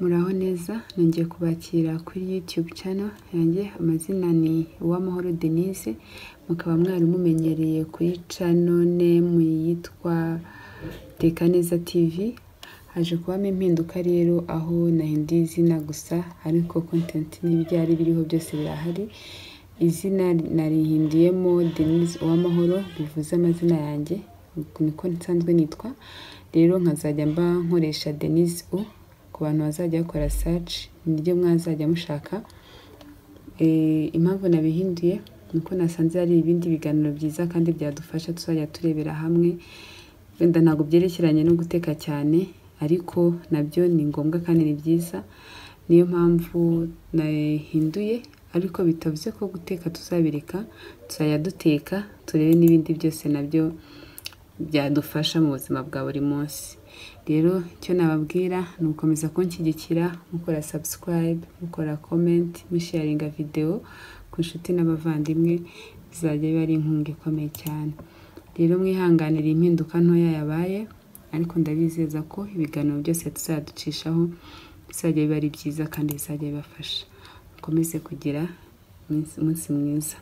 Muraho neza nongeye kubakira kuri YouTube channel yanjye amazina ni Uwamahoro Denise mukaba mwari mumenyereye kuri channel name yitwa Teka Neza TV haje kubamo impinduka rero aho nahinduye izina gusa ariko content n'ibyari biriho byose birahari izina narihinduyemo Denise Uwamahoro bivuze amazina yanjye niko nsanzwe nitwa rero nkazajya mba nkoresha Denise U ku bantu bazajya bakora search niryo mwazajya mushaka Eh, impamvu nabihinduye nuko nasanze hari ibindi biganiro byiza kandi byadufasha tuzajya turebera hamwe wenda ntabwo byerekeranye no guteka cyane ariko nabyo ni ngombwa kandi ni byiza niyo mpamvu nahinduye ariko bitavuze ko guteka tuzabireka tuzajya duteka turebe n'ibindi byose nabyo byadufasha mu buzima bwa buri munsi rero icyo nababwira ni ugukomeza kunshyigikira mukora subscribe mukora comment musharinga videwo ku nshuti n'abavandimwe bizajya biba ari inkunga ikomeye cyane rero mwihanganire impinduka ntoya yabaye ariko ndabizeza ko ibiganiro byose tuzaducishaho bizajya biba ari byiza kandi bizajya bibafasha mukomeze kugira umunsi- umunsi mwiza